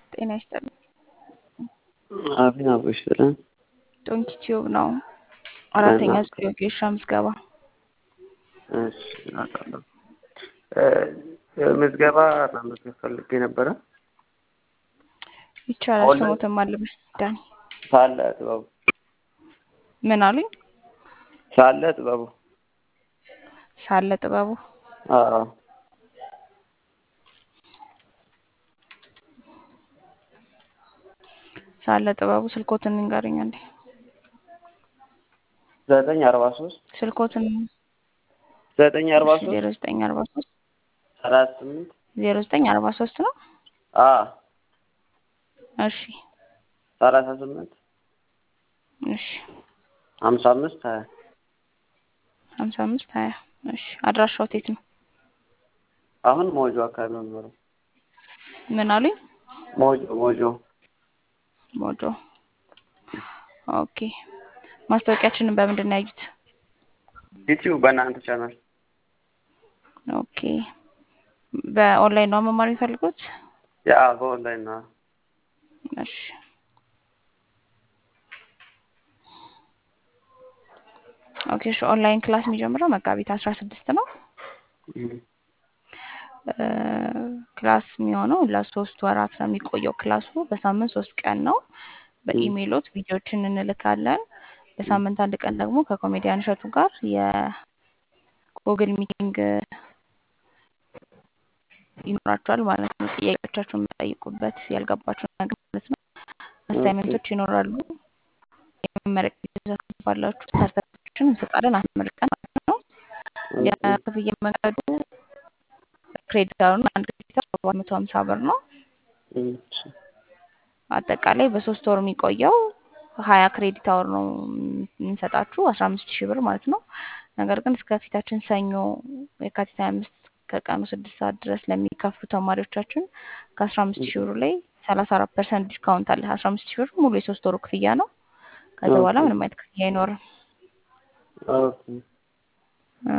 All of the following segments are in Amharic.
ጤና ይስጥልኝ። አብን አብሮሽ ብለን ዶንኪ ቲዩብ ነው። አራተኛ ዙር የጌሻ ምዝገባ እሺ አውቃለሁ። ምዝገባ መመዝገብ ፈልጌ ነበረ። ይቻላል። ኦንላይን? ስሞትም አለብህ ዳኒ ሳለ ጥበቡ ምን አሉኝ? ሳለ ጥበቡ ሳለ ጥበቡ አዎ ሳለ ጥበቡ ስልኮትን ንገረኝ አንዴ። ዘጠኝ አርባ ሶስት ስልኮትን ዘጠኝ አርባ ሶስት ዜሮ ዘጠኝ አርባ ሶስት ሰላሳ ስምንት ዜሮ ዘጠኝ አርባ ሶስት ነው። አ እሺ ሰላሳ ስምንት እሺ ሀምሳ አምስት ሀያ ሀምሳ አምስት ሀያ እሺ አድራሻው የት ነው? አሁን ሞጆ አካባቢ ነው የሚኖረው። ምን አሉኝ? ሞጆ ሞጆ ሞጆ ኦኬ። ማስታወቂያችንን በምንድን ነው ያዩት? ዩቲዩብ በእናንተ ቻናል ኦኬ። በኦንላይን ነው መማር የሚፈልጉት? ያ በኦንላይን ነው። እሺ ኦኬ። እሺ ኦንላይን ክላስ የሚጀምረው መጋቢት አስራ ስድስት ነው። እም፣ እ፣ ክላስ የሚሆነው ለሶስት ወራት ነው የሚቆየው። ክላሱ በሳምንት ሶስት ቀን ነው። በኢሜይሎት ቪዲዮችን እንልካለን። በሳምንት አንድ ቀን ደግሞ ከኮሜዲያን እሸቱ ጋር የጉግል ሚቲንግ ይኖራቸዋል ማለት ነው። ጥያቄዎቻችሁን የምጠይቁበት ያልገባችሁ ነገር ማለት ነው። አሳይመንቶች ይኖራሉ። የመመረቅ ጊዜ ባላችሁ ሰርተፊኬሽን እንሰጣለን አስመርቀን ማለት ነው። የክፍያ መንገዱ ክሬዲት አወሩን አንድ ክሬዲት አወር ሰባት መቶ ሀምሳ ብር ነው። እም፣ እሺ፣ አጠቃላይ በሶስት ወር የሚቆየው ሀያ ክሬዲት አወር ነው የምንሰጣችሁ አስራ አምስት ሺህ ብር ማለት ነው። ነገር ግን እስከ ፊታችን ሰኞ የካቲት ሀያ አምስት ከቀኑ ስድስት ሰዓት ድረስ ለሚከፍሉ ተማሪዎቻችን ከአስራ አምስት ሺህ ብሩ ላይ ሰላሳ አራት ፐርሰንት ዲስካውንት አለ። አስራ አምስት ሺህ ብር ሙሉ የሶስት ወሩ ክፍያ ነው። ከዛ በኋላ ምንም አይነት ክፍያ አይኖርም። ኦኬ፣ እ፣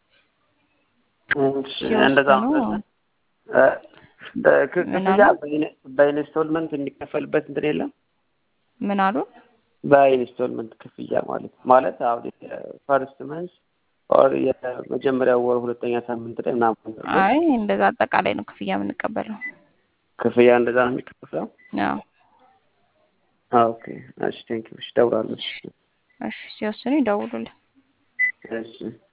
እሺ፣ ሲወስኑ እንደዛ ነው። እ፣ እ፣ ክ- ምን ክፍያ አሉ? በኢን- በኢንስቶልመንት የሚከፈልበት እንትን የለም? ምን አሉ? በኢንስቶልመንት ክፍያ ማለት ማለት አሁን ፈርስት መንስ ኦር የመጀመሪያው ወር ሁለተኛ ሳምንት ላይ ምናምን ነው አይ እንደዛ አጠቃላይ ነው ክፍያ የምንቀበለው። ክፍያ እንደዛ ነው የሚከፍለው። አዎ ኦኬ እሺ፣ ቴንክ ዩ። እሺ፣ እደውላለሁ። እሺ፣ ሲወስኑ ይደውሉልን። እሺ